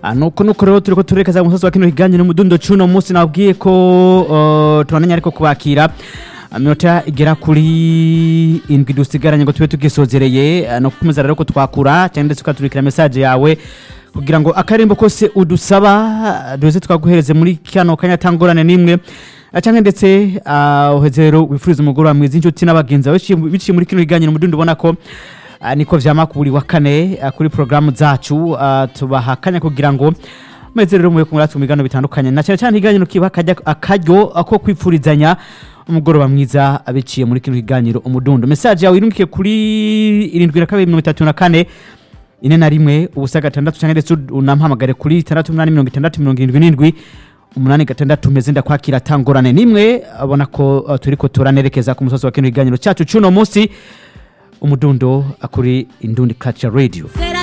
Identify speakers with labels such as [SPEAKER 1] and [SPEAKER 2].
[SPEAKER 1] Ah, nuko nuko rero turiko turekeza ku musozi wa kino kiganiro umudundo cuno munsi nabwiye ko uh, tubananya ariko kubakira minota igera kuri indwi dusigaranye ngo tube tugisozereye ah, no kukomeza rero ko twakura cyangwa ndetse ukaturikira message yawe kugira ngo akarimbo kose udusaba duze twaguhereze muri kano kanya tangorane nimwe Ah, canke ndetse ah, uheze rero wifuriza umugoroba mwiza inshuti n'abagenzi bawe biciye- biciye muri kino kiganiro umudundo ubona ko Ah, niko vyama ku buri wa kane ah, kuri programu zacu ah, tubaha akanya kugira ngo meze rero muye kumuratu mu biganiro bitandukanye na cyane cyane ikiganiro kiba akajya- akaryo ako kwipfurizanya umugoroba mwiza abiciye muri kino kiganiro umudundo message yawe irungikiye kuri irindwi na kabiri mirongo itatu na kane ine na rimwe ubusa gatandatu cyangwa ndetse unampamagare kuri itandatu umunani mirongo itandatu mirongo irindwi n'indwi umunani gatandatu meze ndakwakira tangorane nimwe abona ko uh, turiko turanerekeza ku musozi wa kino kiganiro cyacu cy'uno munsi umudundo kuri indundi culture radio
[SPEAKER 2] Said